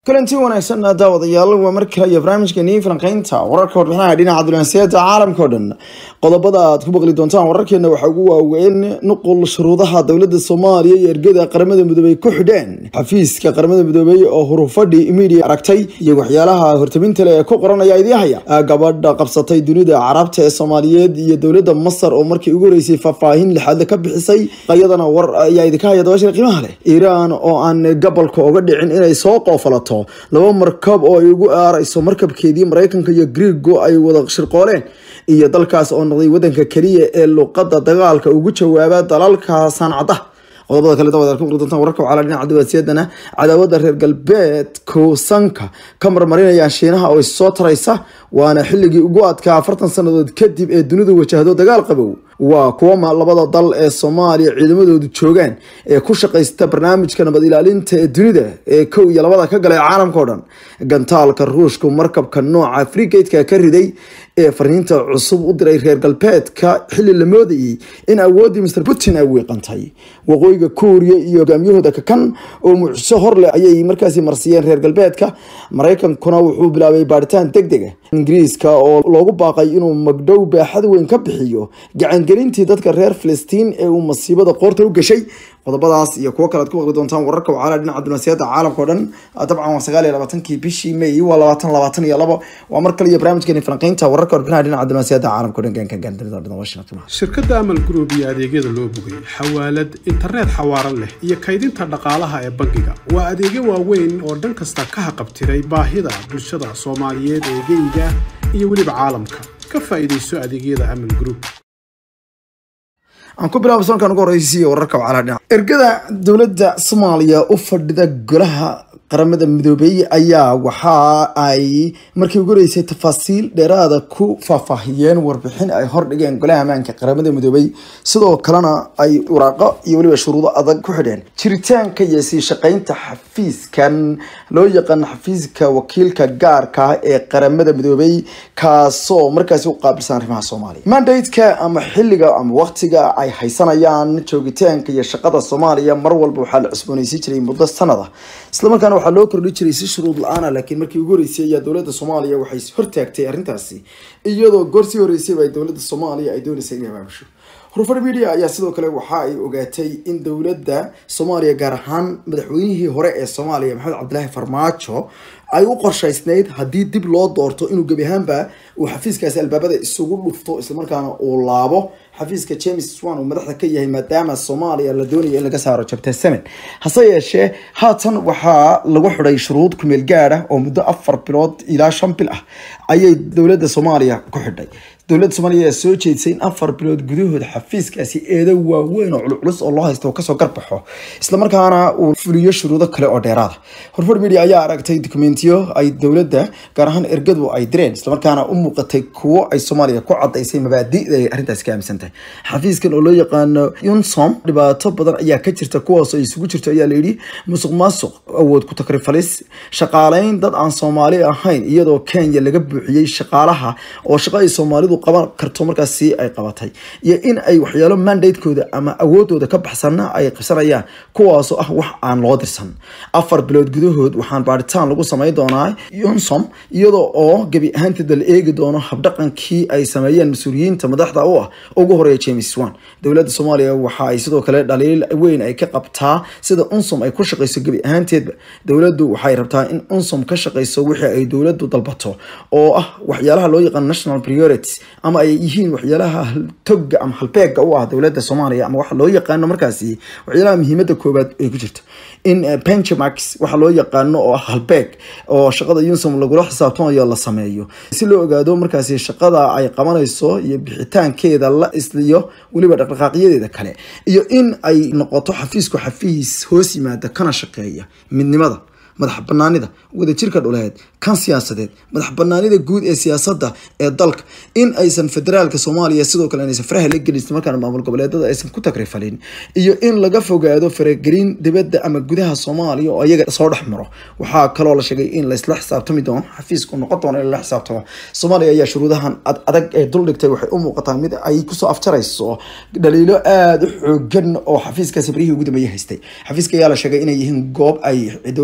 kulanti wanaagsan daawadayaal waa mar kale iyo barnaamijkeenii falanqeynta wararka warbixinaha dhinaca dunansiyada caalamka o dhan qodobada aad ku baqli doontaan wararkeena waxaa ugu waaweyn nuqul shuruudaha dowladda soomaaliya iyo ergada qaramada midoobey ku xidheen xafiiska qaramada midoobey oo hurufadhi media aragtay iyo waxyaalaha hortaminta leh ee ku qoranaya idiihaya gabadha qabsatay dunida carabta ee soomaaliyeed iyo dowladda masar oo markii ugu horeysay faahfaahin lixaadle ka bixisay iyadana war ayaa idinka haya dabashir qiimaha leh iiraan oo aan gabolka uga dhicin inay soo qoofalato laba markab oo ay ugu aarayso markabkeedii maraykanka iyo griigo ay wada shirqooleen iyo dalkaas oo noqday wadanka keliya ee luqada dagaalka ugu jawaaba dalalka sancada qodobada kale daawadaad ku doontaan wararka waxaa la dhinaca dibaadsiyadana cadaawada reer galbeedku sanka ka marmarinayaan shiinaha oo issoo taraysa waana xilligii ugu adkaa afartan sannadood kadib ee dunidu wajahdo dagaal qabow waa kuwa labada dal ee soomaaliya ciidamadoodu joogaan ee ku shaqaysta barnaamijka nabad ilaalinta ee dunida ee kow iyo labada ka galay caalamka o dhan gantaalka ruushku markabka nooca frigateka ka riday ee fariinta cusub u diray reer galbeedka xili la moodayay in awooddii mr putin ay wiiqantay waqooyiga kuuriya iyo hogaamiyahooda kakan oo mucjiso horleh ayay markaasi marsiyeen reer galbeedka maraykankuna wuxuu bilaabay baaritaan deg dega ingiriiska oo loogu baaqay inuu magdhow baaxad weyn ka bixiyo gacangelintii dadka reer filistiin ee uu masiibada qoorta u gashay qodobadaas iyo kuwo kale ad ku maqli doontaan wararka wacala dhinaca dunaasiyada caalamka o dhan dabcan waa sagaal iyo labaatankii bishii may waa labaatan labaatan iyo labo waa mar kale iyo barnaamijkeeni falanqeynta wararka warbixinaha dhinaca dunaasiyada caalamka o dhan gaanka gaandalida washington shirkadda amal group iyo adeegyada loo bogay xawaalad internet xawaaran leh iyo kaydinta dhaqaalaha ee bangiga waa adeegyo waaweyn oo dhan kasta ka haqabtiray baahida bulshada soomaaliyeed ee geyga iyo weliba caalamka ka faa'iidayso adeegyada amal group aan ku bilaabo sankan ugu horeysiiyo wararka wacala dhinac ergada dowladda soomaaliya u fadhida golaha qaramada midoobey ayaa waxa ay markii ugu horeysay tafaasiil dheeraada ku faahfaahiyeen warbixin ay hordhigeen golaha ammaanka qaramada midoobey sidoo kalena ay waraaqo iyo weliba shuruudo adag ku xidheen jiritaanka iyo sii shaqeynta xafiiskan loo yaqaan xafiiska wakiilka gaarka ee qaramada midoobey kaasoo markaasi u qaabilsan arrimaha soomaaliya mandateka ama xilliga ama waqtiga ay haysanayaan joogitaanka iyo shaqada soomaaliya mar walba waxaa la cusbooneysiin jiray muddo sanada islamarkaana waxaa loo kordhi jiray si shuruud la-aana laakiin markii ugu horeysay ayaa dowladda soomaaliya waxay hortaagtay arrintaasi iyadoo goor sii horeysayba ay dowladda soomaaliya ay dooneysay inay abaabusho rufar media ayaa sidoo kale waxa ay ogaatay in dowladda soomaaliya gaar ahaan madaxweynihii hore ee soomaaliya maxamed cabdilaahi farmaajo ay u qorshaysnayd haddii dib loo doorto inuu gebi ahaanba uu xafiiskaasi albaabada isugu dhufto islamarkaana uu laabo xafiiska james swan uu madaxda ka yahay maadaama soomaaliya la doonaya in laga saaro jabta semen hase yeeshee haatan waxaa lagu xidhay shuruud kumeel gaad ah oo muddo afar bilood ilaa shan bil ah ayay dowladda soomaaliya ku xidhay dowladda soomaaliya ayaa soo jeedisay in afar bilood gudahooda xafiiskaasi eedo waaweyn oo culculus oo loo haysta oo kasoo garbaxo islamarkaana uu fuliyo shuruudo kale oo dheeraada horfar media ayaa aragtay dokumentiyo ay dowladda gaar ahaan ergadu ay direen islamarkaana u muuqatay kuwo ay soomaaliya ku cadaysay mabaadi'da ay arrintaasi ka aaminsan tahay xafiiskan oo loo yaqaano yunsom dhibaato badan ayaa ka jirta kuwaas ay isugu jirto ayaa layidhi musuq maasuq awood ku takrifalis shaqaaleyn dad aan soomaali ahayn iyadoo kenya laga buuxiyey shaqaalaha oo shaqo ay soomaalidu qaban karto markaasi ay qabatay iyo in ay waxyaalo mandatekooda ama awoodooda ka baxsanna ay qabsanayaan kuwaasoo ah wax aan loo dirsan afar bilood gudahood waxaan baaritaan lagu samayn doonaa yunsom iyadoo oo gebi ahaanteeda la eegi doono habdhaqankii ay sameeyeen mas-uuliyiinta madaxda u ah ugu horeeya james wan dowladda soomaaliya waxa ay sidoo kale dhaliil weyn ay ka qabtaa sida unsom ay ku shaqeyso gebi ahaanteedba dowladdu waxay rabtaa in unsom ka shaqeyso wixii ay dowladdu dalbato oo ah waxyaalaha loo yaqaan national priorities ama ay yihiin waxyaalaha toga ama halbeega u ah dowladda soomaaliya ama waxa loo yaqaano markaasi waxyaalaha muhiimada koobaad ay ku jirto in benchmarks waxa loo yaqaano oo ah halbeeg oo shaqada unsom lagula xisaabtamayo la sameeyo si loo ogaado markaasi shaqada ay qabanayso iyo bixitaankeeda la isliyo weliba dhaqdhaqaaqyadeeda kale iyo in ay noqoto xafiisku xafiis hoos yimaada kana shaqeeya midnimada madax banaanida wadajirka dhuleed kan siyaasadeed madax banaanida guud ee siyaasadda ee dalka in aysan federaalka soomaaliya sidoo kale inaysan faraha la gelin markaan maamul goboleedada aysan ku takrifalin iyo in laga fogaado faragelin dibadda ama gudaha soomaaliya oo iyaga soo dhex maro waxaa kaloo la sheegay in laysla xisaabtami doono xafiisku noqon doono in lala xisaabtamo soomaaliya ayaa shuruudahan adag ee duldhigtay waxay u muuqataa mid ay kusoo afjarayso dhaliilo aada u xoogan oo xafiiskaasi barihii ugu dambeeyay haystay xafiiska ayaa la sheegay inay yihiin goob ay dowladda kenya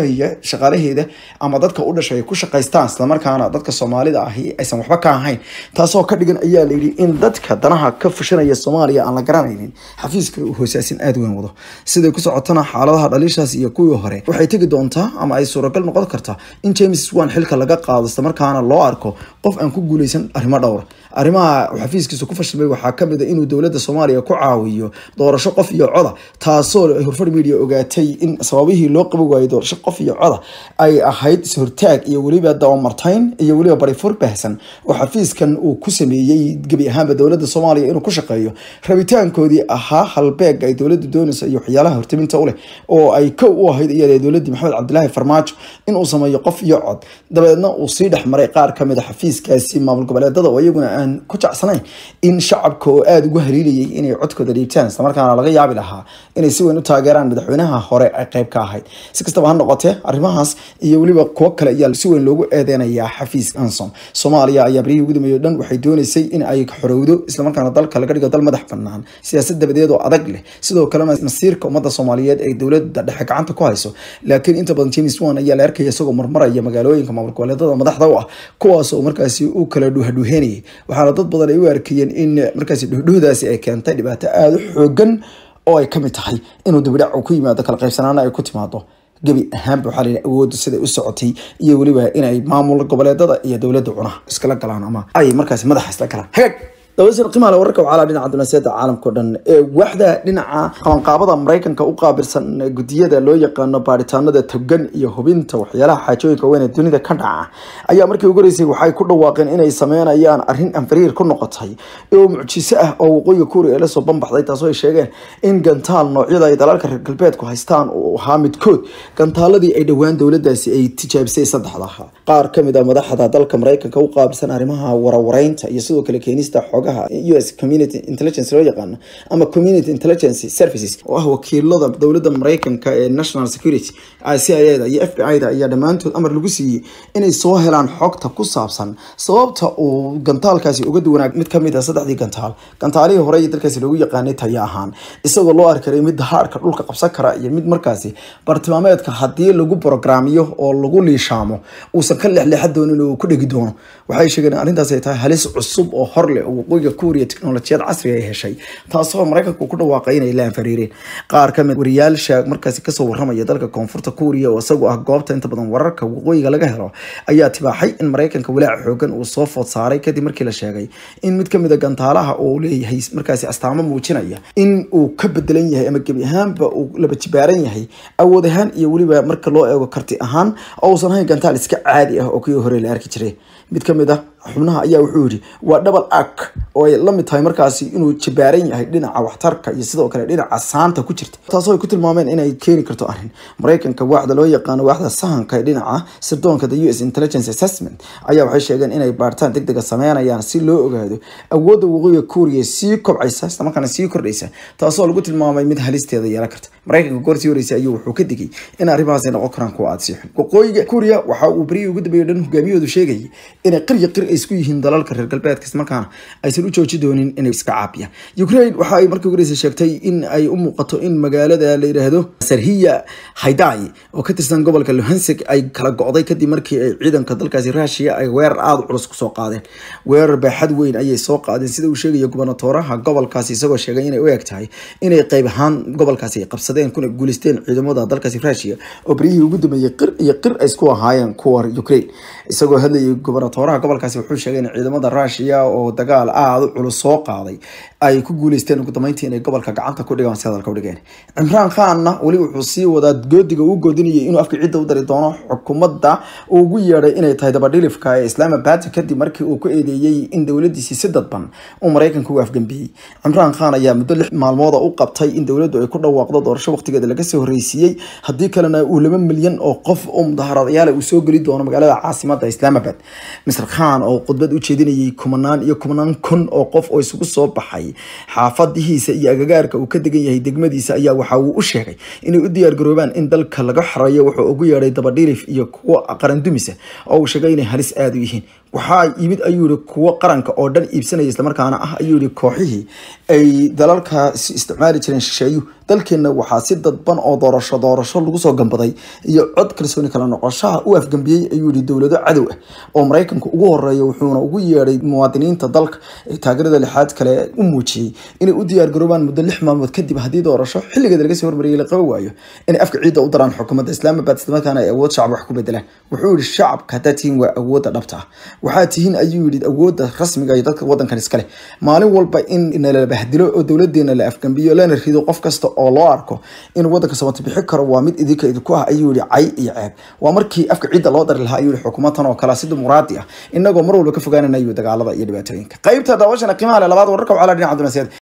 keliya shaqaalaheeda ama dadka u dhashay ay ku shaqaystaan islamarkaana dadka soomaalida ahi aysan waxba ka ahayn taasoo ka dhigan ayaa layidhi in dadka danaha ka fushanaya soomaaliya aan la garanaynin xafiiska uu hoosaasin aada weyn wado siday ku socotana xaaladaha dhaliishaas iyo kuwii hore waxay tegi doontaa ama ay suuragal noqon kartaa in james wan xilka laga qaado islamarkaana loo arko qof aan ku guuleysan arrimo dhowra arrimaha xafiiskiisa ku fashilmay waxaa kamid a inuu dowladda soomaaliya ku caawiyo doorasho qof iyo coda taasoo horfar media ogaatay in sababihii loo qabi waayay doorasho qof iyo coda ay ahayd is-hortaag iyo weliba dabamartayn iyo weliba barifur baahsan oo xafiiskan uu ku sameeyey gebi ahaanba dowladda soomaaliya inuu ku shaqeeyo rabitaankoodii ahaa halbeeg ay dowladda doonaysa iyo waxyaalaha hortaminta u leh oo ay kow u ahayd iyada dowladdii maxamed cabdilaahi farmaajo inuu sameeyo qof iyo cod dabeedna uu sii dhex maray qaar kamid a xafiiskaasi maamul goboleedada oo iyaguna aan ku jecsanayn in shacabka oo aada ugu haliilayay inay codkooda dhiibtaan islamarkaana laga yaabi lahaa inay si weyn u taageeraan madaxweynaha hore ay qayb ka ahayd si kastaba ha noqotee arrimahaas iyo weliba kuwo kale ayaa si weyn loogu eedeynayaa xafiis ansom soomaaliya ayaa barihii ugu dambeeyay o dhan waxay doonaysay in ay xorowdo islamarkaana dalka laga dhigo dal madax banaan siyaasad dabadeed oo adag leh sidoo kalena masiirka ummadda soomaaliyeed ay dowladda dhexe gacanta ku hayso laakiin inta badan james wan ayaa la arkaya isagoo marmaraya magaalooyinka maamul goboleedada madaxda u ah kuwaas oo markaasi u kala dhuuhadhuuheynayay waxaana dad badan ay u arkayeen in markaasi dhuhdhuhdaasi ay keentay dhibaato aada u xoogan oo ay kamid tahay inuu dibidhac uu ku yimaado kala qaybsanaana ay ku timaado gebi ahaanba waxaa layihi awooddu siday u socotay iyo weliba inay maamul goboleedada iyo dowladda cunaha iskala galaan ama ay markaasi madaxa isla galaan hagaag dawasir qiimaha le wararka waxaa dhinaca dunaasiyada caalamka o dhan ee waaxda dhinaca qabanqaabada maraykanka u qaabilsan gudiyada loo yaqaano baaritaanada togan iyo hubinta waxyaalaha xaajooyinka weyn ee dunida ka dhaca ayaa markii ugu horeysay waxay ku dhawaaqeen inay sameynayaan arrin anfariir ku noqotay oo mucjiso ah oo waqooyiga kuuriya ee lasoo banbaxday taasoo ay sheegeen in gantaal noocyada ay dalalka reer galbeedku haystaan uu ahaa midkood gantaaladii ay dhowaan dowladaasi ay tijaabisay saddexdaha qaar kamid a madaxda dalka maraykanka u qaabilsan arrimaha warawareynta iyo sidoo kale keenista xogaha us community intelligence loo yaqaano ama community intelligence services oo ah wakiilada dowladda maraykanka ee national security c i a da iyo f b i da ayaa dhammaantood amar lagu siiyey inay soo helaan xogta ku saabsan sababta uu gantaalkaasi uga duwanaa mid kamid a saddexdii gantaal gantaalihii hore iyo dalkaasi loogu yaqaanay taya ahaan isagoo loo arkaray mid haarka dhulka qabsan kara iyo mid markaasi bartilmaameedka haddii lagu brograamiyo oo lagu liishaamo uusan ka leexleexa doonin oo ku dhegi doono waxay sheegeen in arrintaas ay tahay halis cusub oo hor leh oo waqooyiga kuuriya teknolojiyad casriga ay heshay taasoo maraykanku ku dhawaaqay inay la anfariireen qaar kamid wariyaasha markaasi kasoo waramaya dalka koonfurta kuuriya oo isagu ah goobta inta badan wararka waqooyiga laga helo ayaa tibaaxay in maraykanka walaac xoogan uu soo food saaray kadib markii la sheegay in mid kamid a gantaalaha uu leeyahay markaasi astaamo muujinaya in uu ka bedelan yahay ama gebi ahaanba uu laba jibaaran yahay awood ahaan iyo weliba marka loo eego karti ahaan oo uusan ahayn gantaal iska caadi ah oo kii hore la arki jiray mid kamid ah xubnaha ayaa wuxuu yidhi waa double ark oo ay la mid tahay markaasi inuu jabaaran yahay dhinaca waxtarka iyo sidoo kale dhinaca saanta ku jirta taasoo ay ku tilmaameen inay keeni karto arrin maraykanka waaxda loo yaqaano waaxda sahanka ee dhinaca sirdoonka the u s intelligence assessment ayaa waxay sheegeen inay baaritaan deg dega sameynayaan si loo ogaado awoodda waqooyiga kuuriya sii kobcaysa islamarkaana sii kordhaysa taasoo lagu tilmaamay mid halisteeda yeelan karta maraykanka goorsii horeysay ayuu wuxuu ka digay in arrimahaas ay noqon karaan kuwa aada sii xun waqooyiga kuuriya waxa uu berihii ugu dambeeyay dhan hogaamiyahoodu sheegayay inay qirya qir ay isku yihiin dalalka reer galbeedka islamarkaana aysan u jooji doonin inay iska caabiyaan ukraine waxa ay markii ugu horeysay sheegtay in ay u muuqato in magaalada la yidhaahdo sarhiya haydai oo ka tirsan gobolka luhansig ay kala go'day kadib markii ay ciidanka dalkaasi rushia ay weerar aada culus kusoo qaadeen weerar baaxad weyn ayay soo qaadeen sida uu sheegaya gubernatooraha gobolkaasi isagoo sheegay inay u eg tahay inay qayb ahaan gobolkaasi ay qabsadeen kuna guuleysteen ciidamada dalkaasi rushia oo beryihii ugu dambeeyey qir iyo qir ay isku ahaayeen kuwa ukraine isagoo hadlayay gubernatooraha gobolkaasi wuxuu sheegay in ciidamada rushia oo dagaal aada u culus soo qaaday ay ku guuleysteen ugu dambeyntii inay gobolka gacanta ku dhigaan si hadalka u dhigeen cimraan khanna weli wuxuu sii wadaa goodiga uu goodinayay inuu afka cidda u dari doono xukuumadda uu ugu yeedhay inay tahay dabadhilifka ee islaamabad kadib markii uu ku eedeeyey in dowladiisi si dadban uu maraykanka u afgambiyey cimraan khan ayaa muddo lix maalmooda u qabtay in dowladdu ay ku dhawaaqdo doorasho waqtigeeda laga soo horreysiiyey haddii kalena uu laba milyan oo qof oo mudaharadayaal uu soo geli doono magaalada caasimada islaamabad misr khan oo khudbad u jeedinayay kumanaan iyo kumanaan kun oo qof oo isugu soo baxay xaafadihiisa iyo agagaarka uu ka degan yahay degmadiisa ayaa waxa uu u sheegay inay u diyaargaroobaan in dalka laga xoreeyo wuxuu ugu yeedhay dabadhilif iyo kuwo qarandumisa oo uu sheegay inay halis aada u yihiin waxaa yimid ayuu yihi kuwo qaranka oo dhan iibsanaya islamarkaana ah ayuu yihi kooxihii ay dalalkaasi isticmaali jireen shisheeyu dalkeenna waxaa si dadban oo doorasho doorasho lagu soo gambaday iyo cod kalsooni kala noqoshaha u afgambiyey ayuu yihi dowlado cadow ah oo maraykanka ugu horeeya wuxuuna ugu yeedhay muwaadiniinta dalka ee taageerada lixaad kale u muujiyey inay u diyaargaroobaan muddo lix maalmood kadib haddii doorasho xilligeeda laga soo hormariyay la qaban waayo inay afka ciidda u daraan xukuumadda islaamabad islamarkaana ay awood shacab wax ku bedelaan wuxuu yihi shacabka haddaad tihiin waa awoodda dhabta ah waxaa tihiin ayuu yihi awoodda rasmiga iyo dadka wadankan iskale maalin walba in nala bahdilo oo dowladeena la afgambiyo lana rido qof kasta oo loo arko inuu wadanka samata bixi karo waa mid idinka idinku ah ayuu yihi cay iyo ceeb waa markii afka ciidda loo dari lahaa ayuu yihi xukuumadtan oo kale si dimuqraadi ah inagoo mar walba ka fogaananayo dagaalada iyo dhibaatooyinka qaybta daawashana qiimaha leh labaad wararka wacala dhinaca dunaasiyad